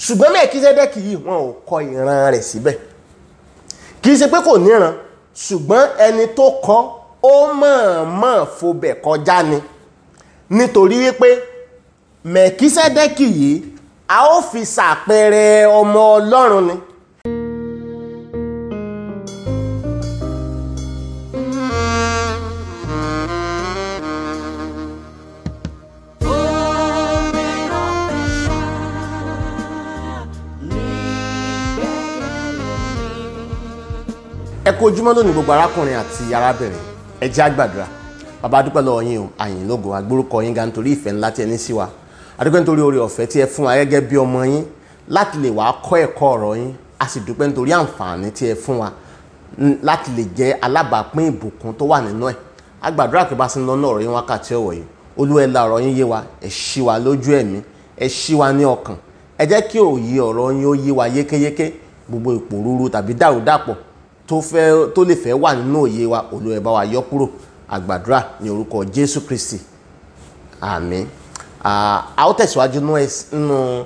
ṣùgbọ́n mẹ́kísẹ́dẹ́kì yìí wọn ò kọ ìran rẹ̀ síbẹ̀ kì í ṣe pé kò níran ṣùgbọ́n ẹni tó kọ ó mọ̀ọ́mọ̀ fobẹ̀ kọjá ni nítorí wípé mẹ́kísẹ́dẹ́kì yìí a ó fi ṣàpẹẹrẹ ọmọ ọlọ́run ni. ẹ kú ojúmọ́ lónìí gbogbo arákùnrin àti arábìnrin ẹ jẹ́ á gbàdúrà bàbá dúpẹ́ lọ́wọ́ yín o àyìn lógo agbórúkọ yín ga nítorí ìfẹ́ ńlá tí ẹ ní sí wa adúpẹ́ nítorí oore ọ̀fẹ́ tí ẹ fún wa gẹ́gẹ́ bí ọmọ yín láti lè wàá kọ́ ẹ̀kọ́ ọ̀rọ̀ yín a sì dúpẹ́ nítorí àǹfààní tí ẹ fún wa láti lè jẹ́ alábàápín ìbùkún tó wà nínú ẹ̀ a gbàdúrà pé bá sí ń lọ náà ọ̀rọ̀ yín wákàtí ọ̀wọ̀ yìí olúwa ẹ la ọ̀rọ̀ yín yé wa ẹ ṣí wa lójú ẹ̀mí ẹ ṣí wa ní ọkàn ẹ jẹ́ kí òye ọ̀rọ̀ yín ó yé wa yékéyéké gbogbo ìpòrúurú tàbí dàrúdàpọ̀ tó fẹ́ tó lè fẹ́ wà nínú òye wa Olúwa ẹ bá wa yọ kúrò àgbàdúrà ní orúkọ Jésù Kristi àmín a ó tẹ̀síwájú nínú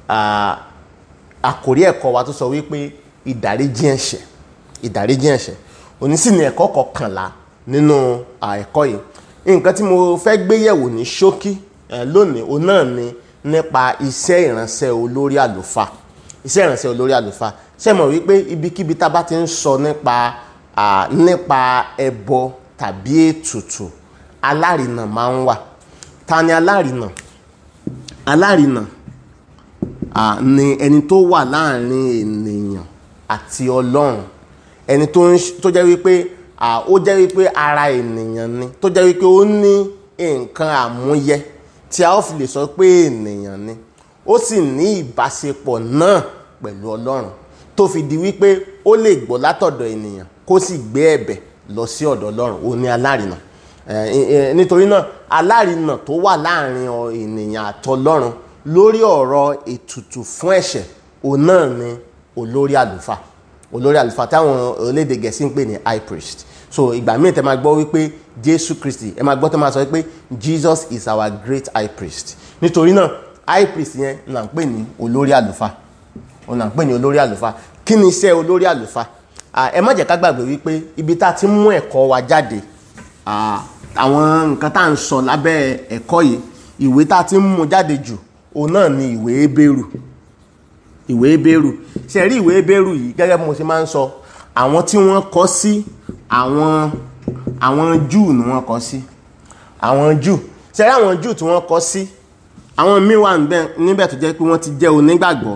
àkórí ẹ̀kọ́ wa tó sọ wípé ìdáríjì ẹ̀ṣẹ̀ ìdáríjì ẹ̀ṣẹ̀ òní sì ni ẹ̀kọ́ kọkànlá nínú ẹ̀kọ́ yìí nǹkan tí mo fẹ́ gbé yẹ̀wò ní ṣókí lónìí òun náà ni nípa iṣẹ́ ìránṣẹ́ olórí àlùfáà iṣẹ́ ìránṣẹ́ olórí àlùfáà ṣe mọ̀ wípé ibikíbi tá a bá ti ń sọ nípa nípa ẹbọ tàbí ètùtù alárinà máa ń wà ta ni alárinà alárinà ni ẹni tó wà láàrin ènìyàn àti ọlọ́run ẹni tó jẹ́ wípé ó jẹ́ wípé ara ènìyàn ni tó jẹ́ wípé ó ní nǹkan àmúyẹ tí a ó fi lè sọ pé ènìyàn ni ó sì ní ìbáṣepọ̀ náà pẹ̀lú ọlọ́run tó fi di wípé ó lè gbọ́ látọ̀dọ̀ ènìyàn kó sì gbé ẹ̀bẹ̀ lọ sí ọ̀dọ̀ ọlọ́run ó ní alárinà nítorí náà alárinà tó wà láàrin ènìyàn àtọlọ́run lórí ọ̀rọ̀ ètùtù fún ẹ̀ṣẹ̀ òun náà ni olórí àlùfáà olórí àlùfáà táwọn orílẹ̀-èdè gẹ̀ẹ́sì ń pè ní high priest so ìgbà míì tẹ máa gbọ́ wípé jésù kristi ẹ máa gbọ́ tẹ máa sọ wípé jesus is our great high priest nítorí náà high priest yẹn là ń pè ní olórí àlùfáà òun là ń pè ní olórí àlùfáà kí ni iṣẹ́ olórí àlùfáà ẹ má jẹ́ ká gbàgbé wípé ibi tá a ti mú ẹ̀kọ́ wa jáde àwọn nǹkan tá à ń sọ lábẹ́ ẹ̀kọ́ yìí ìwé tá a ti mú jáde jù òun náà ni ìwé Hébérù ìwé Hébérù ṣe rí ìwé Hébérù yìí gẹ́gẹ́ bí mo ṣe máa ń sọ àwọn tí wọ́n kọ sí àwọn àwọn Júù ni wọ́n kọ sí àwọn Júù ṣe rí àwọn Júù tí wọ́n kọ sí àwọn míì wà níbẹ̀ tó jẹ́ pé wọ́n ti jẹ́ onígbàgbọ́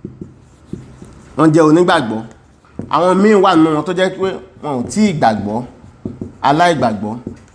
wọ́n jẹ́ onígbàgbọ́ àwọn míì wà nínú wọn tó jẹ́ pé wọn ò tí ì gbàgbọ́ aláìgbàgbọ́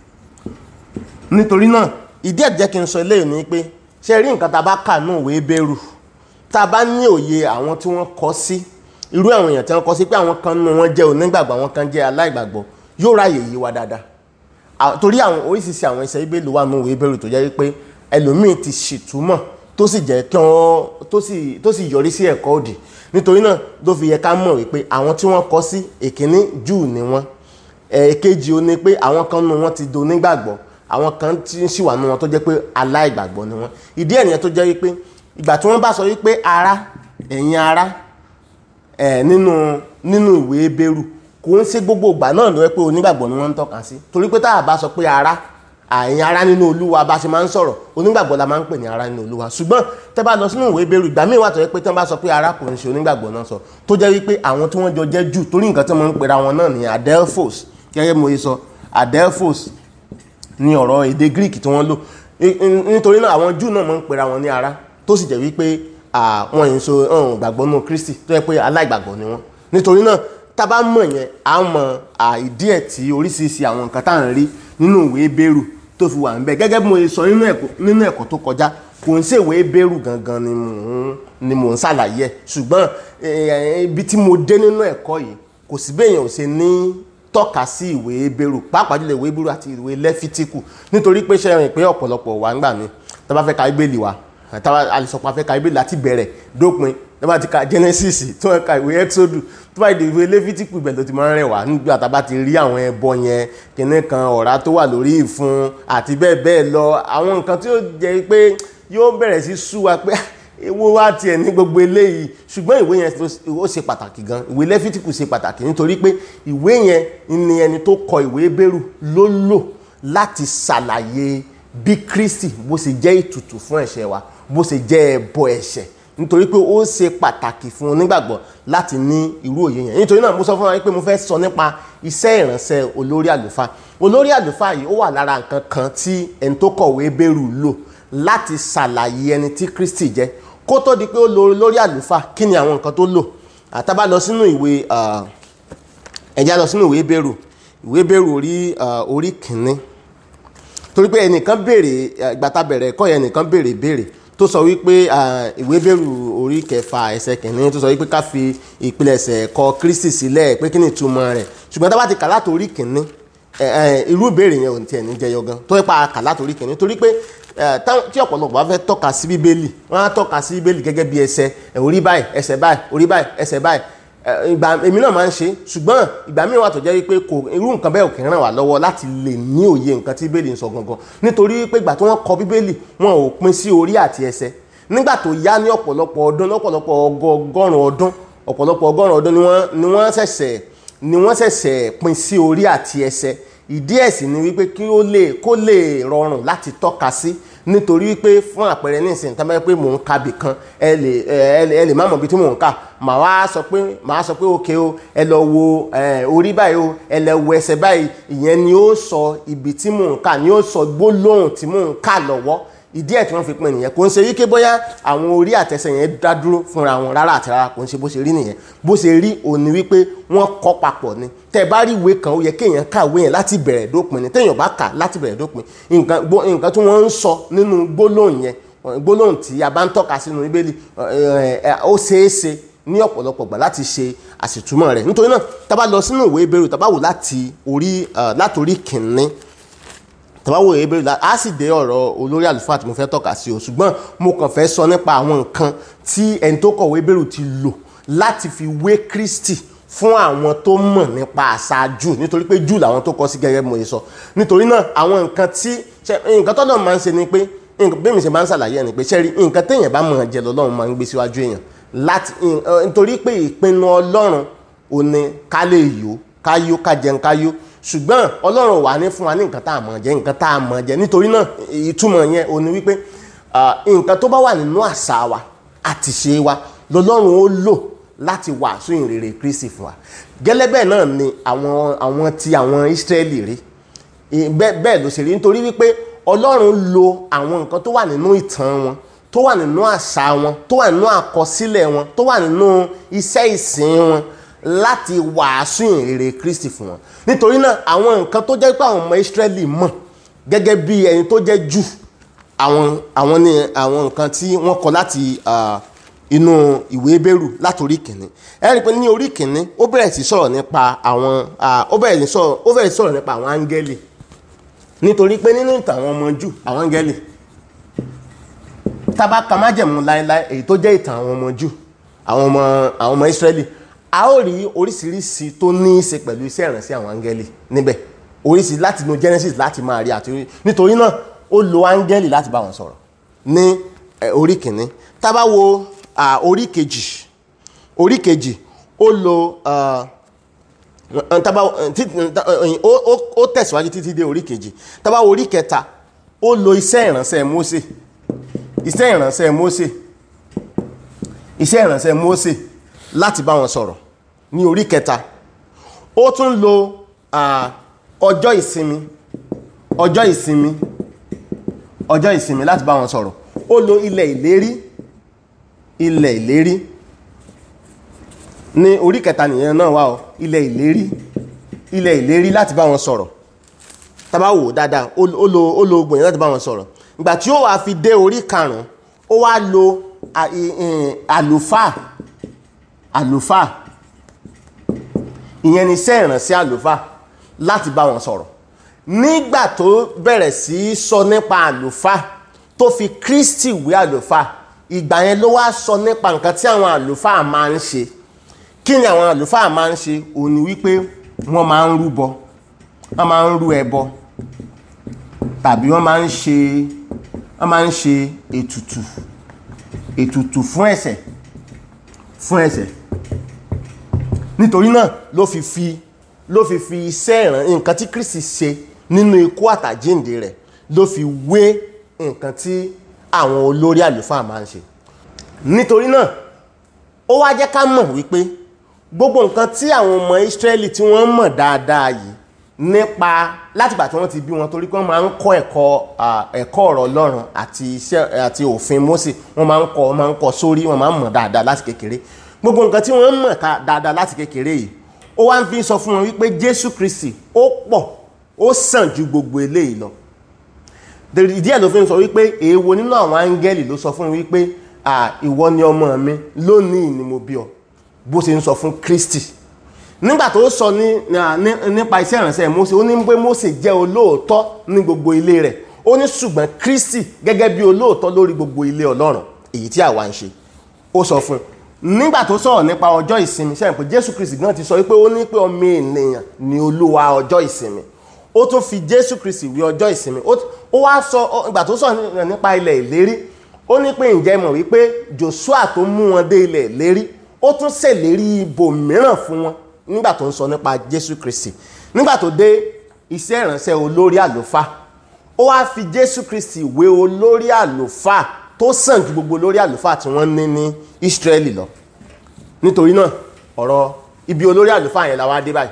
nítorí náà ìdí ẹ̀ jẹ́ kí n sọ eléyìí ni pé ṣe rí nǹkan tá a bá kà ní òwe bẹ́rù tá a bá ní òye àwọn tí wọ́n kọ sí irú àwọn èèyàn tí wọ́n kọ sí pé àwọn kan nínú wọn jẹ́ onígbàgbọ́ àwọn kan jẹ́ aláìgbàgbọ́ yóò ráyè yí wa dáadáa torí àwọn oríṣiríṣi àwọn iṣẹ́ ìbéèlú wà ní òwe bẹ́rù tó jẹ́ pé ẹlòmíì ti ṣìtúmọ̀ tó sì jẹ́ kí wọ́n tó sì yọrí sí ẹ̀kọ́ òdì nítorí náà ló fi yẹ ká mọ̀ wípé àwọn tí wọ́n kọ sí èkíní júù ni wọ́n èkejì ó ní pé àwọn kan nínú wọn ti do nígbàgbọ́ àwọn kan tí ń ṣìwà nínú wọn tó jẹ́ pé aláìgbàgbọ́ ni wọ́n ìdí ẹ̀ nìyẹn tó jẹ́ wípé ìgbà tí wọ́n bá sọ wípé ara ẹ̀yin ara ẹ̀ nínú nínú ìwé Hébérù kò ń ṣe gbogbo ìgbà náà ló yẹ pé onígbàgbọ́ ni wọ́n ń tọ́ka sí torí pé tá a bá sọ pé ara àyìn ara nínú olúwa bá ṣe máa ń sọ̀rọ̀ onígbàgbọ́ la máa ń pè ní ara nínú olúwa ṣùgbọ́n tẹ́ bá lọ sínú ìwé Hébérù ìgbà míì wà tó yẹ pé tí wọ́n bá sọ pé ara kò ń ṣe onígbàgbọ́ náà sọ tó jẹ́ wípé àwọn tí wọ́n jọ jẹ́ jù torí nǹkan tí wọ́n ń pera wọn náà ní adelphos gẹ́gẹ́ mo yẹ sọ adelphos ní ọ̀rọ̀ èdè Greek tí wọ́n lò nítorí náà àwọn jù náà máa ń pera wọn ní ara tó sì jẹ́ wípé wọn yìí so gbàgbọ́ nù Kristi tó yẹ pé aláìgbàgbọ́ ni wọ́n nítorí náà tá a bá mọ̀ yẹn à ń mọ ìdí ẹ̀ tí oríṣiríṣi àwọn nǹkan tá à ń rí nínú ìwé Hébérù tó fi wà ń bẹ gẹ́gẹ́ bí mo sọ nínú ẹ̀kọ́ tó kọjá kò ń ṣèwé Hébérù gangan ni mò ń ni mò ń ṣàlàyé ẹ̀ ṣùgbọ́n ibi tí mo dé nínú ẹ̀kọ́ yìí kò sí bẹ́ẹ̀ yẹn ò ṣe ní tọ́ka sí ìwé Hébérù pàápàá jùlọ ìwé Hébérù àti ìwé Lẹ́fítíkù nítorí pé ṣe rìn pé ọ̀pọ̀lọpọ̀ wà ń gbà mí tá a bá fẹ́ ka Bíbélì wa tá a lè sọ pé a fẹ́ ka Bíbélì láti bẹ̀rẹ̀ dópin tó bá ti ka Genesis tó bá ka ìwé Exodus tó bá di ìwé Lẹ́fítíkù ibẹ̀ ló ti máa ń rẹwà nígbà tá a bá ti rí àwọn ẹbọ yẹn kíní kan ọ̀rá tó wà lórí ìfun àti bẹ́ẹ̀ bẹ́ẹ̀ lọ àwọn nǹkan tí ó jẹ́ pé yóò bẹ̀rẹ̀ sí sú wa pé ewo wá tiẹ̀ ní gbogbo eléyìí ṣùgbọ́n ìwé yẹn tó- ó ṣe pàtàkì gan ìwé lẹ́fítíkù ṣe pàtàkì nítorí pé ìwé yẹn ni ẹni tó kọ ìwé bẹ́rù ló lò láti ṣàlàyé bí Kristi bó ṣe jẹ́ ìtùtù fún ẹ̀ṣẹ̀ wa bó ṣe jẹ́ ẹbọ ẹ̀ṣẹ̀ nítorí pé ó ṣe pàtàkì fún onígbàgbọ́ láti ní irú òye yẹn nítorí náà mo sọ fún wa pé mo fẹ́ sọ nípa iṣẹ́ ìránṣẹ́ olórí àlùfáà olórí àlùfáà yìí ó wà lára nǹkan kan tí ẹni tó kọ̀wé bẹ́rù lò láti ṣàlàyé ẹni tí Kristi jẹ́ kó tó di pé ó lo olórí àlùfáà kí ni àwọn nǹkan tó lò àtàbá lọ sínú ìwé ah, ẹ̀já lọ sínú ìwé bẹ́rù ìwé bẹ́rù orí ah, orí kìíní torí pé ẹnìkan béèrè ìgbà tá a bẹ̀rẹ̀ ẹ̀kọ́ yẹn ẹnìkan béèrè béèrè tó sọ wípé ah, ìwé bẹ́rù orí kẹfà ẹsẹ̀ kìíní tó sọ wípé ká fi ìpilẹ̀ṣẹ̀ ẹ̀kọ́ Kristi sílẹ̀ pé kí ni ìtumọ̀ rẹ̀ ṣùgbọ́n tá a bá ti kà láti orí kìíní ẹ, ẹ, irú ìbéèrè yẹn ò tiẹ̀ ní jẹyọ gan tó ipa kà láti orí kìíní torí pé ẹ, táwọn- tí ọ̀pọ̀lọpọ̀ bá fẹ́ tọ́ka sí bíbélì wọ́n á tọ́ka sí bíbélì gẹ́gẹ́ bí ẹsẹ̀ ẹ, orí báyìí ẹsẹ̀ báyìí orí báyìí ẹsẹ̀ báyìí Ẹ, ìgbà èmi náà máa ń ṣe ṣùgbọ́n ìgbà míì wà tó jẹ́ wípé kò irú nǹkan bẹ́ẹ̀ ò kì í ràn wá lọ́wọ́ láti lè ní òye nǹkan tí bíbélì ń sọ gangan nítorí pé ìgbà tí wọ́n kọ bíbélì wọn ò pín sí orí àti ẹsẹ̀ nígbà tó yá ní ọ̀pọ̀lọpọ̀ ọdún lọ́pọ̀lọpọ̀ ọgọ́rùn ọdún ọ̀pọ̀lọpọ̀ ọgọ́rùn ọdún ni wọ́n ni wọ́n ṣẹ̀ṣẹ̀ ni wọ́n ṣẹ̀ṣẹ̀ pín sí orí àti ẹsẹ̀ ìdí ẹ̀ sì ni wípé kí ó lè kó lè rọrùn láti tọ́ka sí nítorí wípé fún àpẹẹrẹ nísìnyí tá a bá yẹ pé mò ń ka bì kan ẹ lè ẹ lè ẹ lè má mọ̀ bí tí mò ń kà màá wá sọ pé màá sọ pé òkè o ẹ lọ wo ẹ, orí báyìí o ẹ lọ wo ẹsẹ̀ báyìí ìyẹn ni ó sọ ibi tí mò ń kà ni ó sọ gbólóhùn tí mò ń kà lọ́wọ́ ìdí ẹ̀ tí wọ́n fi pín nìyẹn kò ń ṣe wípé bóyá àwọn orí àtẹsẹ̀ yẹn dá dúró fúnra wọn rárá àti rárá kò ń ṣe bó ṣe rí nìyẹn bó ṣe rí òní wípé wọ́n kọ́ papọ̀ ni tẹ́ ẹ bá rí ìwé kan ó yẹ kéèyàn kàwé yẹn láti bẹ̀rẹ̀ dópin ni téèyàn bá kà láti bẹ̀rẹ̀ dópin nǹkan gbó- nǹkan tí wọ́n ń sọ nínú gbólóhùn yẹn gbólóhùn tí a bá ń tọ́ka sínú bíbélì ẹ, ẹ, ó ṣeé ṣe ní ọ̀pọ̀lọpọ̀ gbà láti ṣe àṣìtúmọ̀ rẹ̀ nítorí náà tá a bá lọ sínú ìwé Hébérù tá a bá wò láti orí ẹ, látorí kìnínní tàbáwò ebèrè la á sì dé ọ̀rọ̀ olórí àlùfáà tí mo fẹ́ tọ́ka sí o ṣùgbọ́n mo kàn fẹ́ sọ nípa àwọn nǹkan tí ẹni tó kọ̀wé ebèrè ti lò láti fi wé Kristi fún àwọn tó mọ̀ nípa àṣà jù nítorí pé jù làwọn tó kọ́ sí gẹ́gẹ́ bí mo ṣe sọ nítorí náà àwọn nǹkan tí ṣe- nǹkan tọ́lọ́ máa ń ṣe ni pé nǹkan bí mi ṣe máa ń ṣàlàyé ẹ̀ ni pé ṣẹ́rí nǹkan téèyàn bá mọ̀ jẹ lọ́lọ́run máa ń gbé síwájú èèyàn láti nítorí pé ìpinnu Ọlọ́run ò ní ká lè yó ká yó ká jẹun ká yó ṣùgbọ́n ọlọ́run wà ní fún wa ní nǹkan tá a mọ̀ jẹ nǹkan tá a mọ̀ jẹ nítorí náà ìtumọ̀ yẹn ò ní wípé ah, nǹkan tó bá wà nínú àṣà wa àti ṣe wa lọ́lọ́run ó lò láti wàásù ìrere Kristi fún wa gẹ́lẹ́ bẹ́ẹ̀ náà ni àwọn àwọn ti àwọn Ísírẹ́lì rí I- bẹ́ẹ̀ bẹ́ẹ̀ ló ṣe rí nítorí wípé ọlọ́run lo àwọn nǹkan tó wà nínú ìtàn wọn tó wà nínú àṣà wọn tó wà nínú àkọsílẹ̀ wọn tó wà nínú iṣẹ́ ìsìn wọn láti wàásù ìrere Kristi fún wọn nítorí náà àwọn nǹkan tó jẹ́ pé àwọn ọmọ Ísírẹ́lì mọ̀ gẹ́gẹ́ bí ẹni tó jẹ́ jù àwọn àwọn ní àwọn nǹkan tí wọ́n kọ láti ah, inú ìwé Hébérù látòrí kìnní ẹ rí i pé ní orí kìnní ó bẹ̀rẹ̀ sí sọ̀rọ̀ nípa àwọn ah, ó bẹ̀rẹ̀ sí sọ̀rọ̀ ó bẹ̀rẹ̀ sí sọ̀rọ̀ nípa àwọn áńgẹ́lì nítorí pé nínú ìtàn àwọn ọmọ jù àwọn áńgẹ́lì tábà ka májẹ̀mú láéláé èyí tó jẹ́ ìtàn àwọn ọmọ jù àwọn ọmọ àwọn ọmọ Ísírẹ́lì a ó rí oríṣiríṣi tó ní í ṣe pẹ̀lú iṣẹ́ ìrànṣẹ́ àwọn áńgẹ́lì níbẹ̀ oríṣi láti inú Genesis láti máa rí àti orí nítorí náà ó lo áńgẹ́lì láti bá wọn sọ̀rọ̀ ní eh, orí kìíní tábà wo ah, orí kejì orí kejì ó lo ah, eh, tábà eh, tí- eh, ó ó- ó tẹ̀síwájú títí dé orí kejì tábà wo orí kẹta ó lo iṣẹ́ ìrànṣẹ́ Mósè iṣẹ́ ìrànṣẹ́ Mósè iṣẹ́ ìrànṣẹ́ Mósè láti bá wọn sọ̀rọ̀ ní orí kẹta ó tún lo ah, ọjọ́ ìsinmi ọjọ́ ìsinmi ọjọ́ ìsinmi láti bá wọn sọ̀rọ̀ ó lo ilẹ̀ ìlérí ilẹ̀ ìlérí ní orí kẹta nìyẹn náà wà ó ilẹ̀ ìlérí ilẹ̀ ìlérí láti bá wọn sọ̀rọ̀ tàbá wò dáadáa ó ó lo ó lo gbòyìn láti bá wọn sọ̀rọ̀ ìgbà tí ó wàá fi dé orí karùn-ún ó wá lo à- ì- ì- àlùfáà àlùfáà ìyẹn ni iṣẹ́ ìrànṣẹ́ àlùfáà láti bá wọn sọ̀rọ̀ nígbà tó bẹ̀rẹ̀ sí í sọ nípa àlùfáà tó fi Kristi wé àlùfáà ìgbà yẹn ló wá sọ nípa nǹkan tí àwọn àlùfáà máa ń ṣe kí ni àwọn àlùfáà máa ń ṣe òun ni wípé wọ́n máa ń rúbọ wọ́n máa ń rú ẹbọ tàbí wọ́n máa ń ṣe wọ́n máa ń ṣe ètùtù ètùtù fún ẹ̀ṣẹ̀ fún ẹ̀ṣẹ̀ nítorí náà ló fi fi ló fi fi iṣẹ́ ìràn nǹkan tí Kristi ṣe nínú ikú àtàjíǹde rẹ̀ ló fi wé nǹkan tí àwọn olórí àlùfáà máa ń ṣe nítorí náà ó wá jẹ́ ká mọ̀ wípé gbogbo nǹkan tí àwọn ọmọ Ísírẹ́lì tí wọ́n mọ̀ dáadáa yìí nípa látìgbà tí wọ́n ti bí wọn torí pé wọ́n máa ń kọ́ ẹ̀kọ́ ẹ̀kọ́ ọ̀rọ̀ Ọlọ́run àti iṣẹ́ àti òfin Mósè wọ́n máa ń kọ́ wọ́n máa ń kọ́ sórí wọ́n máa ń mọ̀ dáadáa láti kékeré gbogbo nǹkan tí wọ́n mọ̀ dáadáa láti kékeré yìí ó wá ń fi sọ fún wọn wípé Jésù Kristi ó pọ̀ ó sàn ju gbogbo eléyìí lọ ìdí ẹ̀ ló fi ń sọ wípé èèwo nínú àwọn áńgẹ́lì ló sọ fún wípé ìwọ ni ọmọ mi lónìí ni mo bí ọ bó ṣe ń sọ fún Kristi nígbà tó sọ nípa iṣẹ́ ìránṣẹ́ Mósè ó ní pé Mósè jẹ́ olóòótọ́ ní gbogbo ilé rẹ̀ ó ní ṣùgbọ́n Kristi gẹ́gẹ́ bí olóòótọ́ lórí gbogbo ilé Ọlọ́run èyí tí àwa ń ṣe ó sọ fún un nígbà tó sọ̀rọ̀ nípa ọjọ́ ìsinmi sẹ́yìn pé Jésù Kristi gan ti sọ wípé ó ní pé ọmọ ènìyàn ni olúwa ọjọ́ ìsinmi ó tún fi Jésù Kristi wí ọjọ́ ìsinmi ó wá sọ ìgbà tó sọ̀rọ̀ nípa ilẹ̀ ìlérí ó ní pé ǹjẹ́ mọ̀ wípé Joshua tó mú wọn dé ilẹ̀ ìlérí ó tún ṣèlérí ibòmíràn fún wọn nígbà tó ń sọ nípa Jésù Kristi nígbà tó dé iṣẹ́ ìránṣẹ́ olórí àlùfáà ó wá fi Jésù Kristi wé olórí àlùfáà tó sàn ju gbogbo olórí àlùfáà tí wọ́n ní ní Ísírẹ́lì lọ nítorí náà ọ̀rọ̀ ibi olórí àlùfáà yẹn la wá dé báyìí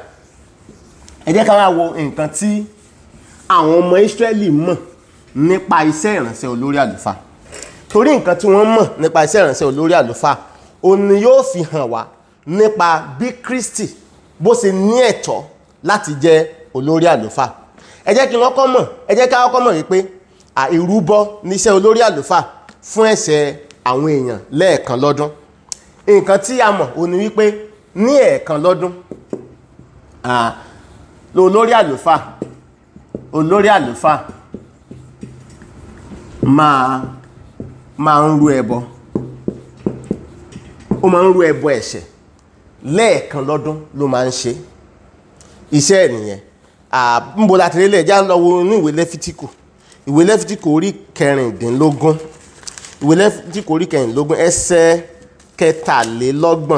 ẹ jẹ́ ká wá wo nǹkan tí àwọn ọmọ Ísírẹ́lì mọ̀ nípa iṣẹ́ ìránṣẹ́ olórí àlùfáà torí nǹkan tí wọ́n mọ̀ nípa iṣẹ́ ìránṣẹ́ olórí àlùfáà òun ni yóò fi hàn wá nípa bí Kristi bó ṣe ní ẹ̀tọ́ láti jẹ́ olórí àlùfáà ẹ jẹ́ kí wọ́n kọ́ mọ̀ ẹ jẹ́ ká kọ́kọ́ mọ̀ wípé ìrúbọ níṣẹ́ olórí àlùfáà fún ẹ̀ṣẹ̀ àwọn èèyàn lẹ́ẹ̀kan lọ́dún nǹkan tí a mọ̀ òun ni wípé ní ẹ̀ẹ̀kan lọ́dún olórí àlùfáà olórí àlùfáà máa máa ń rú ẹbọ ó máa ń rú ẹbọ ẹ̀ṣẹ̀ lẹ́ẹ̀kan lọ́dún ló máa ń ṣe iṣẹ́ ẹ̀ nìyẹn níbo la ti rí lẹ̀ já lọ wo inú ìwé lẹ́fítíkù ìwé lẹ́fítíkù orí kẹrìndínlógún ìwé lẹ́fítíkù orí kẹrìndínlógún ẹsẹ̀ kẹtàlélọ́gbọ̀n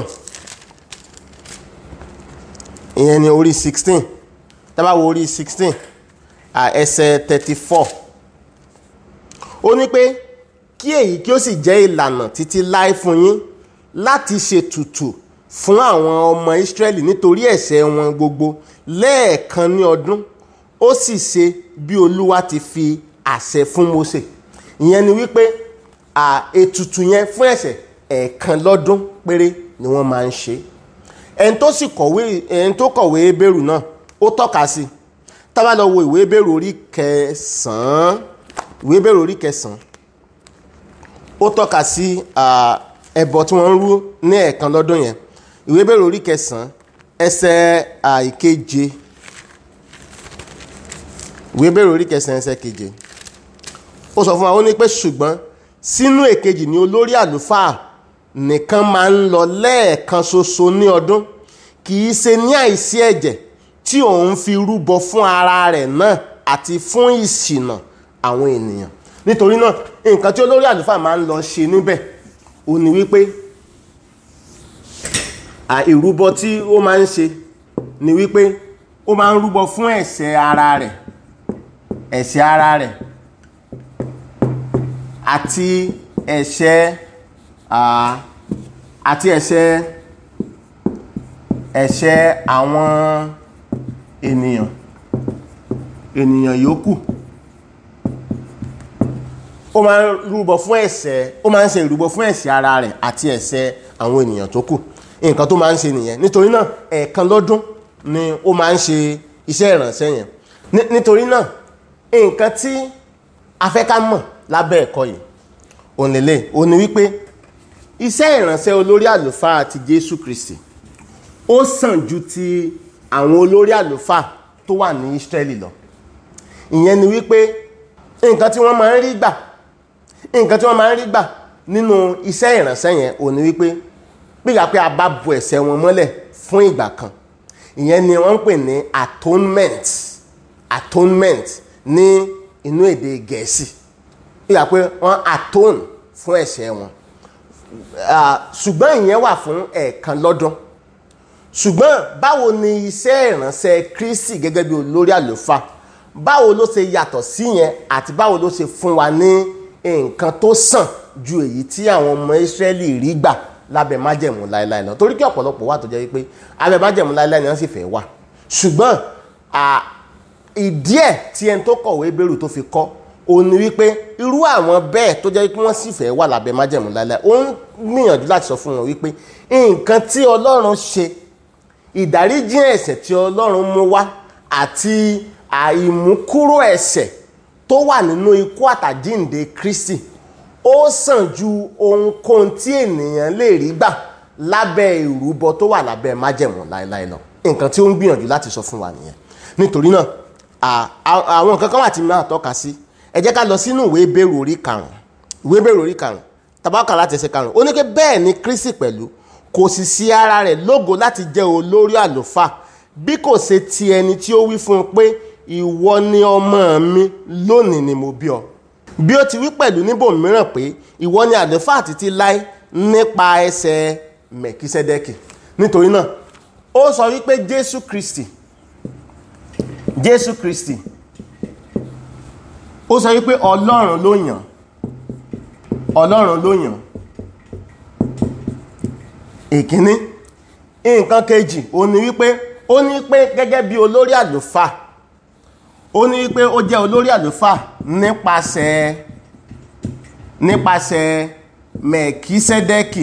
ìyẹn ni orí sixteen tá bá wo orí sixteen ẹsẹ̀ thirty four ó ní pé kí èyí kí ó sì jẹ́ ìlànà títí láé fún yín láti ṣètùtù fún àwọn ọmọ Ísírẹ́lì nítorí ẹ̀ṣẹ̀ wọn gbogbo lẹ́ẹ̀kan ní ọdún ó sì ṣe bí Olúwa ti fi àṣẹ fún Mósè ìyẹn ni wípé ètùtù yẹn fún ẹ̀ṣẹ̀ ẹ̀ẹ̀kan lọ́dún péré ni wọ́n máa ń ṣe ẹni tó sì kọ̀wé ẹni tó kọ̀wé Hébérù náà ó tọ́ka sí tá bá lọ wo ìwé Hébérù orí kẹsàn-án ìwé Hébérù orí kẹsàn-án ó tọ́ka sí ẹbọ tí wọ́n ń rú ní ẹ̀ẹ̀kan lọ́dún yẹn ìwé Hébérù orí kẹsàn-án ẹsẹ̀ àìkeje ìwé Hébérù orí kẹsàn-án ẹsẹ̀ keje ó sọ fún wa ó ní pé ṣùgbọ́n sínú èkejì ni olórí àlùfáà nìkan máa ń lọ lẹ́ẹ̀kan ṣoṣo ní ọdún kì í ṣe ní àìsí ẹ̀jẹ̀ tí òun fi rúbọ fún ara rẹ̀ náà àti fún ìṣìnà àwọn ènìyàn nítorí náà nǹkan tí olórí àlùfáà máa ń lọ ṣe níbẹ̀ ó ní wípé ìrúbọ tí ó máa ń ṣe ni wípé ó máa ń rúbọ fún ẹ̀ṣẹ̀ ara rẹ̀ ẹ̀ṣẹ̀ ara rẹ̀ àti ẹ̀ṣẹ̀ àti ẹ̀ṣẹ̀ ẹ̀ṣẹ̀ àwọn ènìyàn ènìyàn yòókù ó máa ń rúbọ fún ẹ̀ṣẹ̀ ó máa ń ṣe ìrúbọ fún ẹ̀ṣẹ̀ ara rẹ̀ àti ẹ̀ṣẹ̀ àwọn ènìyàn tó kù nǹkan tó máa ń ṣe nìyẹn nítorí náà ẹ̀ẹ̀kan lọ́dún ni ó máa ń ṣe iṣẹ́ ìrànṣẹ́ yẹn nítorí náà nǹkan tí a fẹ́ ká mọ̀ lábẹ́ ẹ̀kọ́ yìí òun lélẹ̀ òun ni wípé iṣẹ́ ìrànṣẹ́ olórí àlùfáà ti Jésù Kristi ó sàn ju ti àwọn olórí àlùfáà tó wà ní Ísírẹ́lì lọ ìyẹn ni wípé nǹkan tí wọ́n máa ń rí gbà nǹkan tí wọ́n máa ń rí gbà nínú iṣẹ́ ìrànṣẹ́ yẹn òun ni wípé gbígbà pé a bá bu ẹ̀ṣẹ̀ wọn mọ́lẹ̀ fún ìgbà kan ìyẹn ni wọ́n ń pè ní atonement atonement ní inú èdè gẹ̀ẹ́sì gbígbà pé wọ́n atone fún ẹ̀ṣẹ̀ wọn ah, ṣùgbọ́n ìyẹn wà fún ẹ̀ẹ̀kan lọ́dún ṣùgbọ́n báwo ni iṣẹ́ ìránṣẹ́ Kristi gẹ́gẹ́ bí olórí àlùfáà báwo ló ṣe yàtọ̀ sí yẹn àti báwo ló ṣe fún wa ní nǹkan tó sàn ju èyí tí àwọn ọmọ Ísírẹ́lì rí gbà lábẹ́ májẹ̀mú láéláé lọ torí kí ọ̀pọ̀lọpọ̀ wà tó jẹ́ wípé abẹ́ májẹ̀mú láéláé ni wọ́n sì fẹ́ wà ṣùgbọ́n à, ìdí ẹ̀ tí ẹni tó kọ̀wé bẹ̀rù tó fi kọ́ ó ní wípé irú àwọn bẹ́ẹ̀ tó jẹ́ pé wọ́n sì fẹ́ wà lábẹ́ májẹ̀mú láéláé ó ń gbìyànjú láti sọ fún wọn wípé nǹkan tí Ọlọ́run ṣe ìdáríjì ẹ̀ṣẹ̀ tí Ọlọ́run mú wá àti àìmúkúrò ẹ̀ṣẹ̀ tó wà nínú ikú àtàjíǹde Kristi ó sàn ju ohunkóhun tí ènìyàn lè rí gbà lábẹ́ ìrúbọ tó wà lábẹ́ májẹ̀mú láéláé lọ nǹkan tí ó ń gbìyànjú láti sọ fún wa nìyẹn nítorí náà à- à- àwọn nǹkan kan wà tí máa tọ́ka sí ẹ jẹ́ ká lọ sínú ìwé Hébérù orí karùn-ún ìwé Hébérù orí karùn-ún tabaka láti ẹsẹ̀ karùn-ún ó ní pé bẹ́ẹ̀ ni Kristi pẹ̀lú kò sì sí ara rẹ̀ lógo láti jẹ́ olórí àlùfáà bí kò ṣe ti ẹni tí ó wí fún un pé ìwọ ni ọmọ mi lónìí ni mo bí ọ bí ó ti wí pẹ̀lú níbòmíràn pé ìwọ ni àlùfáà títí láé nípa ẹsẹ̀ mẹ̀kísẹ́dẹ́kì nítorí náà ó sọ wípé Jésù Kristi Jésù Kristi ó sọ wípé Ọlọ́run ló yàn Ọlọ́run ló yàn ìkíní nǹkan kejì ó ní wípé ó ní pé gẹ́gẹ́ bí olórí àlùfáà ó ní wípé ó jẹ́ olórí àlùfáà nípasẹ̀ nípasẹ̀ mẹ̀kísẹ́dẹ́kì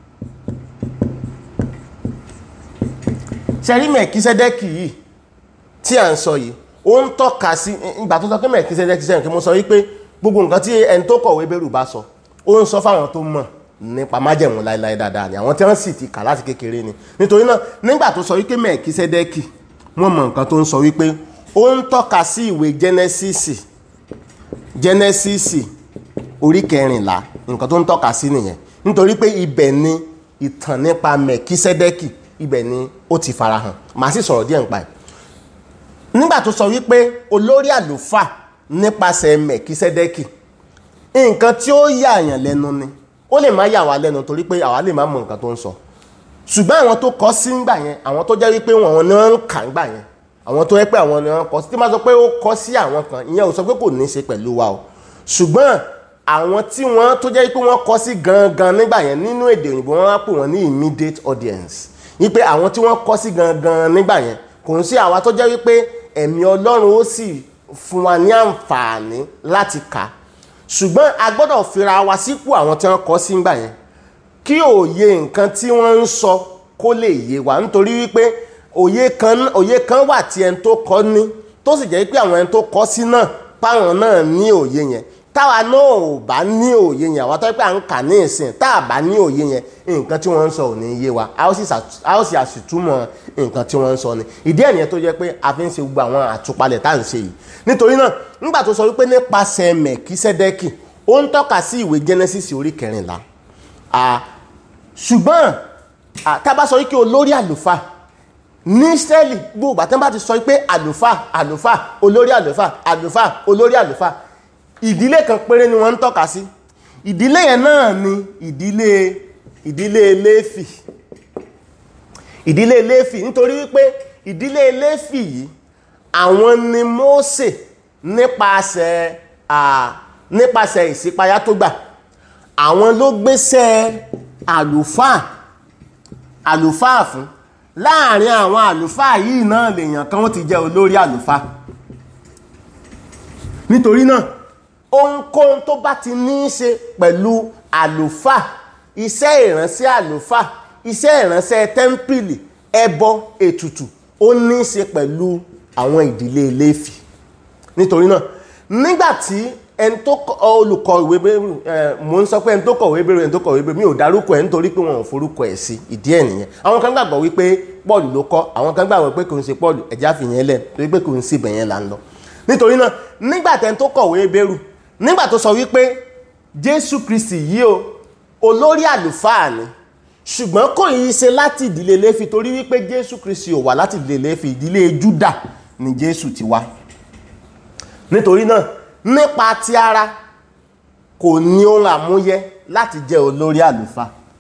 ṣẹ́rí mẹ̀kísẹ́dẹ́kì yìí tí à ń sọ yìí ó ń tọ́ka sí ìgbà tó sọ pé mẹ̀kísẹ́dẹ́kì sẹ́yìn kí mo sọ wípé gbogbo nǹkan tí ẹni tó kọ̀wé bẹ̀rù bá sọ ó ń sọ fáwọn tó mọ̀ nípa májẹ̀mú láéláé dáadáa ni àwọn tí wọ́n sì ti kà láti kékeré ni nítorí náà nígbà tó sọ wípé mẹ̀kísẹ́dẹ́kì wọ́n mọ̀ nǹkan tó ń sọ wípé ó ń tọ́ka sí ìwé jẹ́nẹ́sísì jẹ́nẹ́sísì orí kẹrìnlá nǹkan tó ń tọ́ka sí nìyẹn nítorí pé ibẹ̀ ni ìtàn nípa mẹ̀kísẹ́dẹ́kì ibẹ̀ ni ó ti farahàn màá sì sọ̀rọ̀ díẹ̀ nípa ẹ̀ nígbà tó sọ wípé olórí àlùfáà nípasẹ̀ mẹ̀kísẹ́dẹ́kì nǹkan tí ó yà àyàn lẹ́nu ni ó lè má yà wá lẹ́nu torí pé àwa lè má mọ nǹkan tó ń sọ ṣùgbọ́n àwọn tó kọ sí ńgbà yẹn àwọn tó jẹ́ wípé wọn ni wọ́n ń kà ńgbà yẹn àwọn tó yẹ pé àwọn ni wọ́n kọ sí tí máa sọ pé ó kọ sí àwọn kan ìyẹn ò sọ pé kò ní í ṣe pẹ̀lú wa o ṣùgbọ́n àwọn tí wọ́n tó jẹ́ pé wọ́n kọ sí gangan nígbà yẹn nínú èdè òyìnbó wọ́n á pè wọ́n ní immediate audience wípé àwọn tí wọ́n kọ sí gangan nígbà yẹn kò ń sí àwa tó jẹ́ wípé ẹ̀mí Ọlọ́run ó sì fún wa ní àǹfààní láti kà á ṣùgbọ́n a gbọ́dọ̀ fira wa sípò àwọn tí wọ́n kọ sí ńgbà yẹn kí òye nǹkan tí wọ́n ń sọ kó lè yé wa nítorí wípé òye kan òye kan wà tí ẹni tó kọ ní tó sì jẹ́ pé àwọn ẹni tó kọ sí náà páwọn náà ní òye yẹn táwa náà ò bá ní òye yẹn àwọn tó pé à ń kà ní ìsìn tá a bá ní òye yẹn nǹkan tí wọ́n ń sọ ò ní yé wa a ó sì ṣàt- a ó sì àṣìtúmọ̀ nǹkan tí wọ́n ń sọ ni ìdí ẹ̀ nìyẹn tó jẹ́ pé a fi ń ṣe gbogbo àwọn àtúpalẹ̀ tá à ń ṣe yìí nítorí náà nígbà tó sọ wípé nípasẹ̀ mẹ̀kísẹ́dẹ́kì ó ń tọ́ka sí ìwé Genesis orí kẹrìnlá Ah, ṣùgbọ́n ah, tá a bá sọ wípé olórí àlùfáà ní Ísírẹ́lì gbogbo àtẹ́ bá ti sọ pé àlùfáà àlùfáà olórí àlùfáà àlùfáà olórí àlùfáà ìdílé kan péré ni wọ́n ń tọ́ka sí ìdílé yẹn náà ni ìdílé ìdílé Léfì ìdílé Léfì nítorí wípé ìdílé Léfì yìí àwọn ni Mósè nípasẹ̀ à nípasẹ̀ ìṣípayá tó gbà àwọn ló gbéṣẹ́ àlùfáà àlùfáà fún láàrin àwọn àlùfáà yìí náà lèèyàn kan ó ti jẹ́ olórí àlùfáà nítorí náà ohunkóhun tó bá ti ní í ṣe pẹ̀lú àlùfáà iṣẹ́ ìránṣẹ́ àlùfáà iṣẹ́ ìránṣẹ́ tẹ́ḿpìlì ẹbọ ètùtù ó ní í ṣe pẹ̀lú àwọn ìdílé Léfì nítorí náà nígbàtí ẹni tó kọ olùkọ́ ìwé bẹ́rù ẹ mò ń sọ pé ẹni tó kọ̀wé bẹ́rù ẹni tó kọ̀wé bẹ́rù mi ò dárúkọ ẹ̀ nítorí pé wọn ò forúkọ ẹ̀ sí ìdí ẹ̀ nìyẹn àwọn kan gbàgbọ́ wípé Pọ́ọ̀lù ló kọ́ àwọn kan gbàgbọ́ pé kò ń ṣe Pọ́ọ̀lù ẹ̀já fìyẹn lẹ̀ torí pé kò ń síbẹ̀ yẹn là ń lọ nítorí náà nígbà tẹ́ni tó kọ̀wé bẹ́rù nígbà tó sọ wípé Jésù Kristi yìí o olórí àlùfáà ni ṣùgbọ́n kò yí ṣe láti ìdílé Léfì torí wípé Jésù Kristi ò wá láti ìdílé Léfì ìdílé Júdà ni Jésù ti wá nítorí náà nípa ti ara kò ní ohun àmúyẹ láti jẹ́ olórí àlùfáà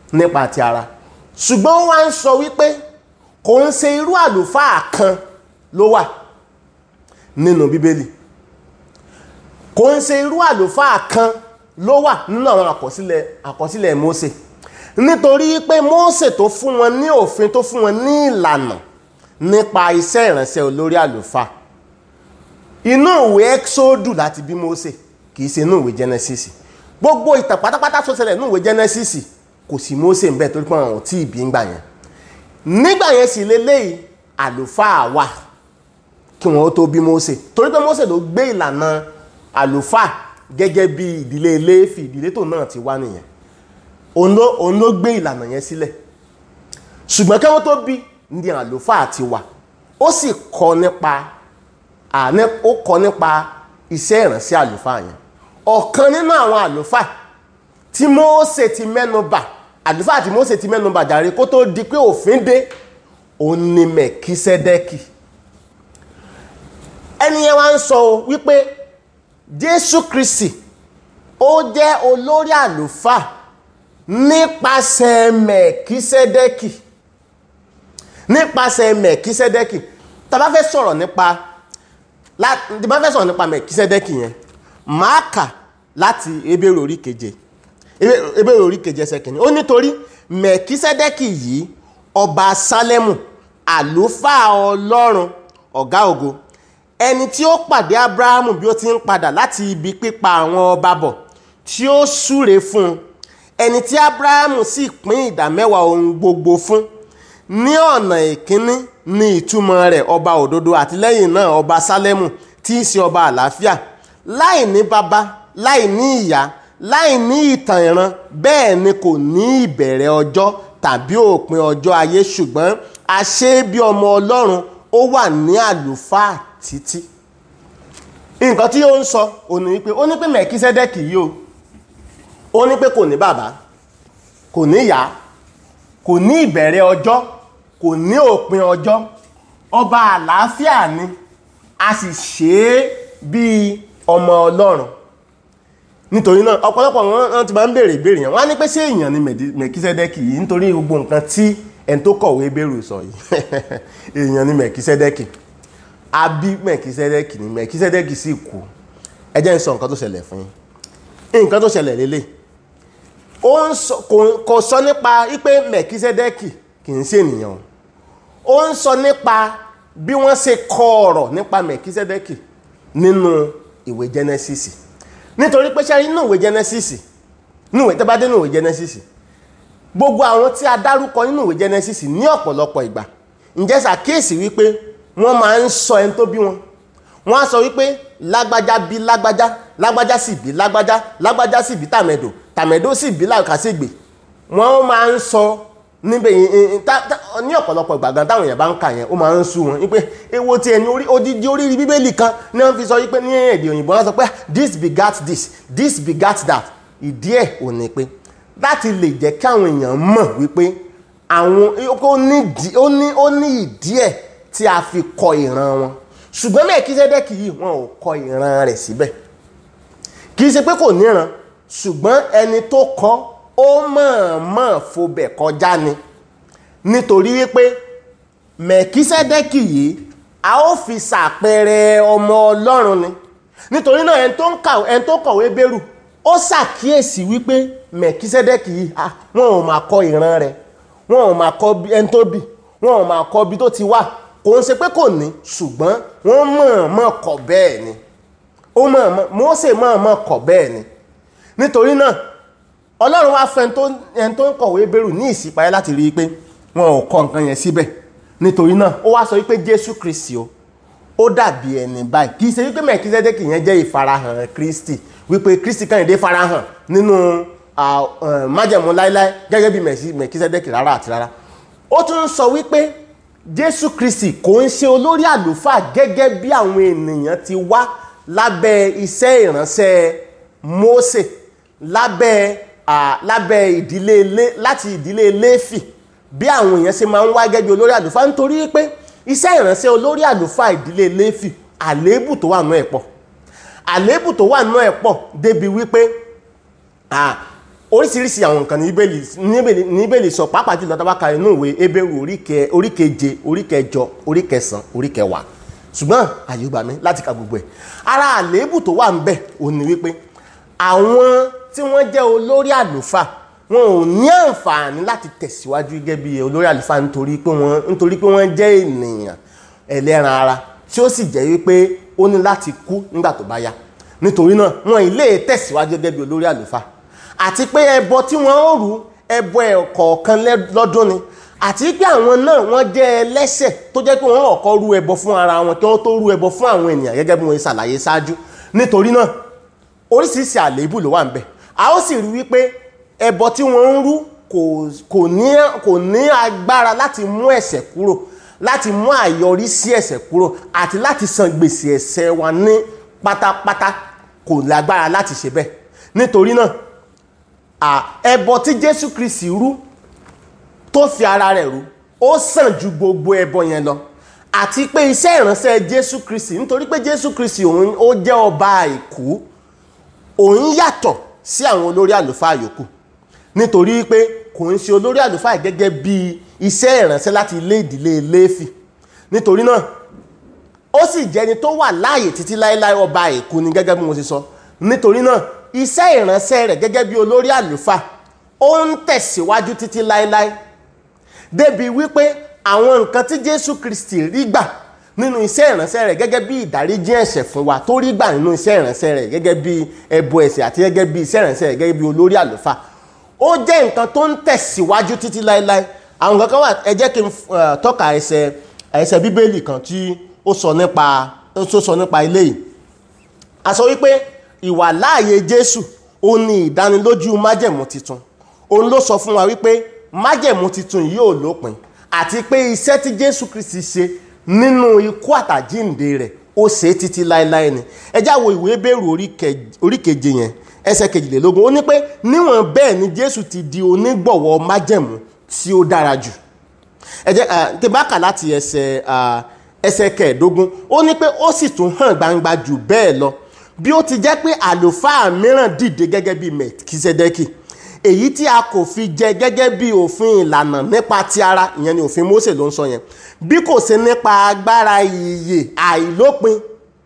nípa ti ara ṣùgbọ́n ó wá ń sọ wípé kò ń ṣe irú àlùfáà kan ló wà nínú bíbélì kò ń ṣe irú àlùfáà kan ló wà nínú àwọn àkọsílẹ̀ àkọsílẹ̀ Mósè nítorí pé Mósè tó fún wọn ní òfin tó fún wọn ní ìlànà nípa iṣẹ́ ìránṣẹ́ olórí àlùfáà inú ìwé Ẹ́kísódù láti bí Mósè kì í ṣe inú ìwé Genesis gbogbo ìtàn pátápátá tó ṣẹlẹ̀ nínú ìwé Genesis kò sí Mósè ńbẹ̀ torí pé àwọn ò tí ì bí ń gbà yẹn nígbà yẹn sì leléyìí àlùfáà wà kí wọn ó tó bí Mósè torí pé Mósè ló gbé ìlànà àlùfáà gẹ́gẹ́ bí ìdílé Léfì ìdílé tó náà ti wá nìyẹn òun ló òun ló gbé ìlànà yẹn sílẹ̀ ṣùgbọ́n kí wọ́n tó bí ní àlùfáà ti wà ó sì kọ́ nípa àní ó kọ́ nípa iṣẹ́ ìránṣẹ́ àlùfáà yẹn ọ̀kan nínú àwọn àlùfáà tí Mósè ti mẹ́nu bà àlùfáà tí Mósè ti mẹ́nu bà jàre kó tó di pé òfin dé òun ni Mẹ̀kísẹ́dẹ́kì ẹni yẹn wá ń sọ wípé Jésù Kristi ó jẹ́ olórí àlùfáà nípasẹ̀ Mẹ̀kísẹ́dẹ́kì nípasẹ̀ Mẹ̀kísẹ́dẹ́kì tá bá fẹ́ sọ̀rọ̀ nípa tí bá fẹ́ sọ̀rọ̀ nípa Mẹ̀kísẹ́dẹ́kì yẹn máa kà láti Hébérù orí keje Hébérù orí keje ẹsẹ̀ kìíní ó nítorí Mẹ̀kísẹ́dẹ́kì yìí ọba Sálẹ́mù àlùfáà Ọlọ́run ọ̀gá ògo ẹni tí ó pàdé Ábúráhámù bí ó ti ń padà láti ibi pípa àwọn ọba bọ̀ tí ó súre fún un ẹni tí Ábúráhámù sì pín ìdámẹ́wàá ohun gbogbo fún ní ọ̀nà ìkíní ní ìtumọ̀ rẹ̀ ọba òdodo àti lẹ́yìn náà ọba Sálẹ́mù tí í ṣe ọba àlàáfíà láì ní baba láì ní ìyá láì ní ìtàn ìran bẹ́ẹ̀ ni kò ní ìbẹ̀rẹ̀ ọjọ́ tàbí òpin ọjọ́ ayé ṣùgbọ́n a ṣe é bí ọmọ Ọlọ́run ó wà ní àlùfáà títí nǹkan tí ó ń sọ ó ní wípé ó ní pé Mẹ̀kísẹ́dẹ́kì yìí o ó ní pé kò ní bàbá kò ní ìyá kò ní ìbẹ̀rẹ̀ ọjọ́ kò ní òpin ọjọ́ ọba àlàáfíà ni a sì ṣe é bíi ọmọ Ọlọ́run nítorí náà ọ̀pọ̀lọpọ̀ wọn ti máa ń béèrè ìbéèrè yẹn wọ́n á ní pé ṣé èèyàn ni Mẹ̀kísẹ́dẹ́kì yìí nítorí gbogbo nǹkan tí ẹni tó kọ̀wé bẹ̀rù sọ yìí èèyàn ni Mẹ̀kísẹ́dẹ́kì àbí Mẹ̀kísẹ́dẹ́kì ni Mẹ̀kísẹ́dẹ́kì sì kú ẹ jẹ́ n sọ nǹkan tó ṣẹlẹ̀ fún yín nǹkan tó ṣẹlẹ̀ lélẹ̀ ó ń sọ kò sọ nípa wípé Mẹ̀kísẹ́dẹ́kì kì í ṣe ènìyàn ó ń sọ nípa bí wọ́n ṣe kọ ọ̀rọ̀ nípa Mẹ̀kísẹ́dẹ́kì nínú ìwé Genesis nítorí pé ṣe nínú ìwé Genesis nínú ìwé tẹ́bá dé nínú ìwé Genesis gbogbo àwọn tí a dárúkọ nínú ìwé Genesis ní ọ̀pọ̀lọpọ̀ ìgbà ǹjẹ́ ṣàkíyèsí wípé wọ́n máa ń sọ ẹni tó bí wọn wọ́n á sọ wípé lágbájá bí lágbájá lágbájá sì bí lágbájá lágbájá sì bí tàmẹ̀dò tàmẹ̀dò sì bí làkàṣègbè wọ́n máa ń sọ níbẹ̀ ní ọ̀pọ̀lọpọ̀ ìgbà gan táwọn èèyàn bá ń kà yẹn ó máa ń sú wọn wípé èwo tí ẹni odidi oríire bíbélì kan ní wọ́n fi sọ wípé ní èdè òyìnbó wọ́n sọ pé this begat this this begat that ìdí ẹ̀ ò ní pé láti lè jẹ́ kí àwọn èèyàn mọ̀ wípé àwọn ó ní ìdí ẹ̀ tí a fi kọ ìran wọn ṣùgbọ́n Mẹ́kísẹ́dẹ́kì yìí wọn ò kọ ìran rẹ̀ síbẹ̀ kì í ṣe pé kò níran ṣùgbọ́n ẹni tó kọ ó mọ̀ọ́mọ̀ fobẹ̀ kọjá ni nítorí wípé Mẹ́kísẹ́dẹ́kì yìí a ó fi ṣàpẹẹrẹ ọmọ Ọlọ́run ni nítorí náà ẹni tó ń kà ẹni tó kọ̀wé bẹ́rù ó ṣàkíyèsí wípé Mẹ́kísẹ́dẹ́kì yìí wọn ò máa kọ ìran rẹ̀ wọn ò máa kọ ẹni tó bì wọn ò máa kọ ibi tó ti wà kò ń ṣe pé kò ní ṣùgbọ́n wọ́n mọ̀ọ́mọ̀ kọ̀ bẹ́ẹ̀ ni ó mọ̀ọ́mọ̀ Mósè mọ̀ọ́mọ̀ kọ̀ bẹ́ẹ̀ ni nítorí náà Ọlọ́run wá fẹ́ ẹni tó ń kọ̀wé bẹ̀rù ní ìṣípayá láti rí i pé wọn ò kọ nǹkan yẹn síbẹ̀ nítorí náà ó wá sọ wípé Jésù Kristi o ó dàbí ẹni báyìí kì í ṣe wípé Mẹ̀kísẹ́dẹ́kì yẹn jẹ́ ìfarahàn Kristi wípé Kristi kàyìndé farahàn nínú májẹ̀mú láíláí gẹ́gẹ́ bí Mẹ̀kísẹ́dẹ́kì rárá àti rárá ó tún sọ wípé jésù kristi kò ń ṣe olórí àlùfáà gẹ́gẹ́ bí àwọn ènìyàn ti wá lábẹ́ iṣẹ́ ìránṣẹ́ mósè lábẹ́ lábẹ́ ìdílé láti ìdílé léfì bí àwọn èèyàn ṣe máa ń wá gẹ́gẹ́ bí olórí àlùfáà nítorí pé iṣẹ́ ìránṣẹ́ olórí àlùfáà ìdílé léfì àléébù tó wà nú ẹ̀ pọ̀ àléébù tó wà nú ẹ̀ pọ̀ débi wípé oríṣiríṣi àwọn nǹkan ní Bíbélì ní Bíbélì ní Bíbélì sọ pàápàá jùlọ tá bá ka inú ìwé Hébérù orí kẹ- orí keje orí kẹjọ orí kẹsàn orí kẹwàá ṣùgbọ́n àyè gbà mí láti ka gbogbo ẹ̀ ara àléébù tó wà ń bẹ̀ ò ní wípé àwọn tí wọ́n jẹ́ olórí àlùfáà wọn ò ní àǹfààní láti tẹ̀síwájú gẹ́gẹ́ bí olórí àlùfáà nítorí pé wọ́n nítorí pé wọ́n jẹ́ ènìyàn ẹlẹ́ran ara tí ó sì jẹ́ wípé ó ní láti kú nígbà tó bá yá nítorí náà wọn ì lè tẹ̀síwájú gẹ́gẹ́ bí olórí àlùfáà àti pé ẹbọ tí wọ́n ó rú ẹbọ ẹ̀kọ̀ọ̀kan lẹ́- lọ́dún ni àti pé àwọn náà wọ́n jẹ́ ẹlẹ́ṣẹ̀ tó jẹ́ pé wọ́n ọ̀kọ́ rú ẹbọ fún ara wọn kí wọ́n tó rú ẹbọ fún àwọn ènìyàn gẹ́gẹ́ bí wọ́n ṣe ṣàlàyé ṣáájú nítorí náà oríṣiríṣi àléébù ló wà ń bẹ̀ a ó sì rí wípé ẹbọ tí wọ́n ń rú kò kò ní kò ní agbára láti mú ẹ̀ṣẹ̀ kúrò láti mú àyọrísí ẹ̀ṣẹ̀ kúrò àti láti san gbèsè ẹ̀ṣẹ̀ wa ní pátápátá kò lágbára láti ṣe bẹ́ẹ̀ nítorí náà à, ẹbọ tí Jésù Kristi rú tó fi ara rẹ̀ rú ó sàn ju gbogbo ẹbọ yẹn lọ àti pé iṣẹ́ ìránṣẹ́ Jésù Kristi nítorí pé Jésù Kristi òun ó jẹ́ ọba àìkú òun yàtọ̀ sí àwọn olórí àlùfáà yòókù nítorí pé kò ń ṣe olórí àlùfáà gẹ́gẹ́ bí iṣẹ́ ìránṣẹ́ láti ilé ìdílé Léfì nítorí náà ó sì jẹ́ni tó wà láàyè títí láéláé ọba àìkú ni gẹ́gẹ́ bí mo ṣe sọ nítorí náà iṣẹ́ ìránṣẹ́ rẹ̀ gẹ́gẹ́ bí olórí àlùfáà ó ń tẹ̀síwájú títí láéláé débi wípé àwọn nǹkan tí Jésù Kristi rí gbà nínú iṣẹ́ ìránṣẹ́ rẹ̀ gẹ́gẹ́ bí ìdáríjì ẹ̀ṣẹ̀ fún wa tó rí gbà nínú iṣẹ́ ìránṣẹ́ rẹ̀ gẹ́gẹ́ bí ẹbọ ẹ̀ṣẹ̀ àti gẹ́gẹ́ bí iṣẹ́ ìránṣẹ́ rẹ̀ gẹ́gẹ́ bí olórí àlùfáà ó jẹ́ nǹkan tó ń tẹ̀síwájú títí láéláé àwọn nǹkan kan wà ẹ jẹ́ kí n eh, tọ́ka ẹsẹ̀ ẹsẹ̀ bíbélì kan tí ó sọ nípa ó sọ nípa ilé yìí a sọ wípé ìwà láàyè Jésù ó ní ìdánilójú májẹ̀mú titun òun ló sọ fún wa wípé májẹ̀mú titun yìí ò lópin àti pé iṣẹ́ tí Jésù Kristi ṣe nínú ikú àtàjíǹde rẹ̀ ó ṣe é títí láéláé ni ẹ já wo ìwé Hébérù orí kẹ- orí keje yẹn ẹsẹ̀ kejìlélógún ó ní pé níwọ̀n bẹ́ẹ̀ ni Jésù ti di onígbọ̀wọ́ májẹ̀mú tí ó dára jù ẹ jẹ́ ah, tí bá kà láti ẹsẹ̀ ah, ẹsẹ̀ kẹẹ̀ẹ́dógún ó ní pé ó sì tún hàn gbangba jù bẹ́ẹ̀ lọ bí ó ti jẹ́ pé àlùfáà mìíràn dìde gẹ́gẹ́ bí mẹ̀kísẹ́dẹ́kì èyí tí a kò fi jẹ gẹ́gẹ́ bí òfin ìlànà nípa ti ara ìyẹn ni òfin Mósè ló ń sọ yẹn bí kò ṣe nípa agbára ìyè àìlópin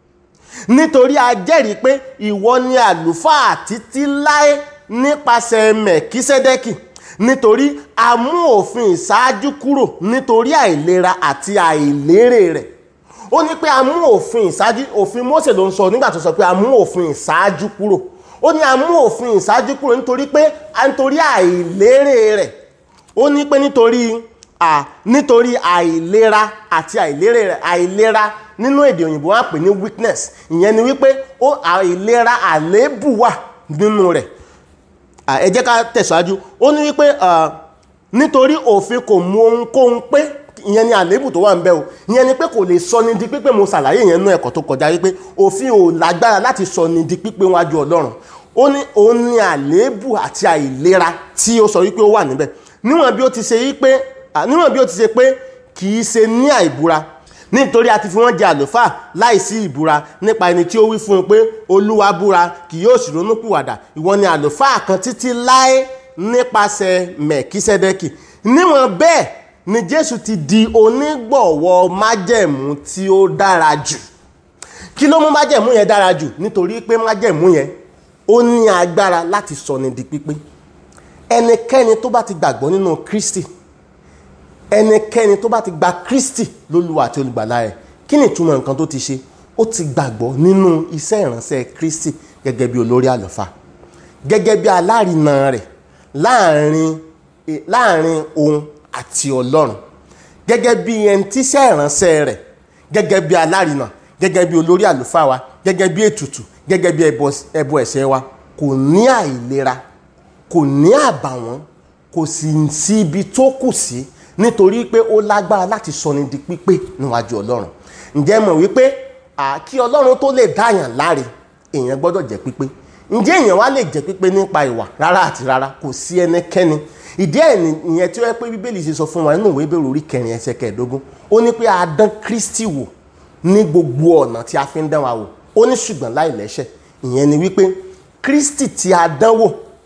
nítorí a jẹ́rìí pé ìwọ ni àlùfáà títí láé nípasẹ̀ mẹ̀kísẹ́dẹ́kì nítorí a mú òfin ìṣáájú kúrò nítorí àìlera àti àìlérè rẹ̀ ó ní pé a mú òfin ìṣáájú òfin Mósè ló ń sọ nígbà tó sọ pé a mú òfin ìṣáájú kúrò ó ní a mú òfin ìṣáájú kúrò nítorí pé a nítorí àìlérè rẹ̀ ó ní pé nítorí à nítorí àìlera àti àìlérè rẹ̀ àìlera nínú èdè òyìnbó wọn á pè ní weakness ìyẹn ni wípé ó àìlera àléébù wà nínú rẹ̀ à, ẹ jẹ́ ká tẹ̀síwájú ó ní wípé à, nítorí òfin kò mú ohunkóhun pé ìyẹn ni àléébù tó wà ń bẹ o ìyẹn ni pé kò lè sọ ni di pípé mo ṣàlàyé yẹn nú ẹ̀kọ́ tó kọjá wípé òfin ò lágbára láti sọ ni di pípé wájú ọlọ́run ó ní òun ni àléébù àti àìlera tí ó sọ wípé ó wà níbẹ̀ níwọ̀n bí ó ti ṣe wípé à, níwọ̀n bí ó ti ṣe pé kì í ṣe ní àìbúra nítorí a ti fi wọ́n jẹ àlùfáà láìsí ìbúra nípa ẹni tí ó wí fún un pé olúwa búra kì yóò sì ronúpìwàdà ìwọ ni àlùfáà kan títí láé nípasẹ̀ mẹ̀kísẹ́dẹ́kì níwọ̀n bẹ́ẹ̀ ni jésù ti di onígbọ̀wọ́ májẹ̀mú tí ó dára jù kí ló mú májẹ̀mú yẹn dára jù nítorí pé májẹ̀mú yẹn ó ní agbára láti sọni di pípé ẹnikẹ́ni tó bá ti gbàgbọ́ nínú kristi ẹnikẹ́ni tó bá ti gba kristi lólúwa àti olùgbàlà rẹ̀ kí ni ìtumọ̀ nǹkan tó ti ṣe ó ti gbàgbọ́ nínú iṣẹ́ ìránṣẹ́ kristi gẹ́gẹ́ bí olórí àlùfáà gẹ́gẹ́ bí alárinà rẹ̀ láàrin eh, láàrin òun àti ọlọ́run gẹ́gẹ́ bí ẹni tíṣẹ́ ìránṣẹ́ rẹ̀ gẹ́gẹ́ bí alárinà gẹ́gẹ́ bí olórí àlùfáà wa gẹ́gẹ́ bí ètùtù gẹ́gẹ́ bí ẹbọ ẹbọ ẹ̀ṣẹ̀ wa kò ní àìlera kò ní àbàwọ́n kò sì sí ibi tó kù sí nítorí pé ó lágbára láti sọni di pípé níwájú ọlọ́run ǹjẹ́ mọ̀ wípé à, kí ọlọ́run tó lè dáyàn láre èèyàn gbọ́dọ̀ jẹ́ pípé ǹjẹ́ èèyàn wá lè jẹ́ pípé nípa ìwà rárá àti rárá kò sí ẹnikẹ́ni ìdí ẹ̀ nìyẹn tí ó yẹ pé bíbélì ṣe sọ fún wa nínú ìwé ìbẹ̀rù orí kẹrin ẹsẹ̀ kẹẹ̀ẹ́dógún ó ní pé a dán kristi wò ní gbogbo ọ̀nà tí a fi ń dán wa wò ó ní ṣùgbọ́n láì lẹ́ṣẹ̀ ìyẹn ni wípé kristi tí a dán wò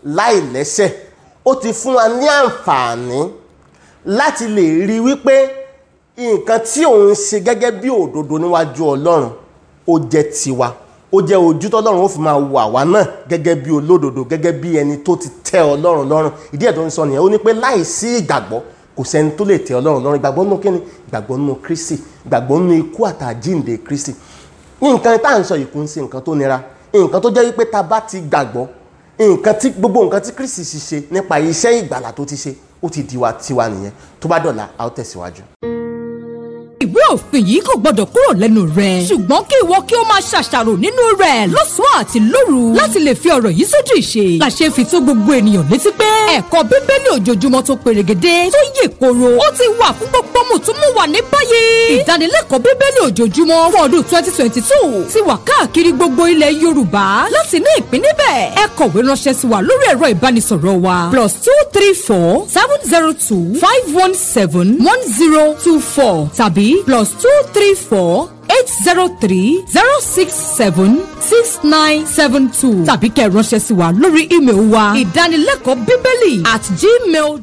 láì lẹ́sẹ̀ ó ti fún wa ní àǹfààní láti lè rí wípé nǹkan tí òun ṣe gẹ́gẹ́ bí òdodo níwájú ọlọ́run ó jẹ́ tiwa ó jẹ́ ojú tọ́lọ́run ó fi máa wà wá náà gẹ́gẹ́ bí olódodo gẹ́gẹ́ bí ẹni tó ti tẹ́ ọlọ́run lọ́rùn ìdí ẹ̀ tó ń sọ nìyẹn ó ní pé láì sí ìgbàgbọ́ kò sẹ́ni tó lè tẹ́ ọlọ́run lọ́rùn ìgbàgbọ́ nínú kíni ìgbàgbọ́ nínú kristi ìgbàgbọ́ nínú ikú àtàjíǹde kristi ní nǹkan tá à ń sọ yìí kò ń ṣe nǹkan tó nira nǹkan tó jẹ́ wípé tá a bá ti gbàgbọ́ nǹkan tí gbogbo nǹkan tí kristi sì ṣe nípa iṣẹ́ ìgbàlà tó ti ṣe ó ti di wa tiwa nìyẹn tó bá dọ̀la a ó tẹ̀síwájú ìwé òfin yìí kò gbọdọ̀ kúrò lẹ́nu rẹ̀. ṣùgbọ́n kí ìwọ kí o máa ṣàṣàrò nínú rẹ̀ lọ́sàn-án àti lóru láti lè fi ọ̀rọ̀ yìí sójú ìṣe. làṣẹ fi tó gbogbo ènìyàn létí pé ẹ̀kọ́ bíbélì ojoojúmọ́ tó perégedé tó yè koro ó ti wà fún gbogbo mùtúmùwà ní báyìí. ìdánilẹ́kọ̀ọ́ bíbélì ojoojúmọ́ fún ọdún twenty twenty two ti wà káàkiri gbogbo ilẹ̀ yorùbá láti ní ìpín níbẹ̀. ẹ kọ̀wé ránṣẹ́ sí wa lórí ẹ̀rọ ìbánisọ̀rọ̀ wa plus two three four seven zero two five one seven one zero two four tàbí plus two three four eight zero three zero six seven six nine seven two tàbí kẹ́ ẹ ránṣẹ́ sí wa lórí ímeèlì wa ìdánilẹ́kọ̀ọ́ bíbélì at gmail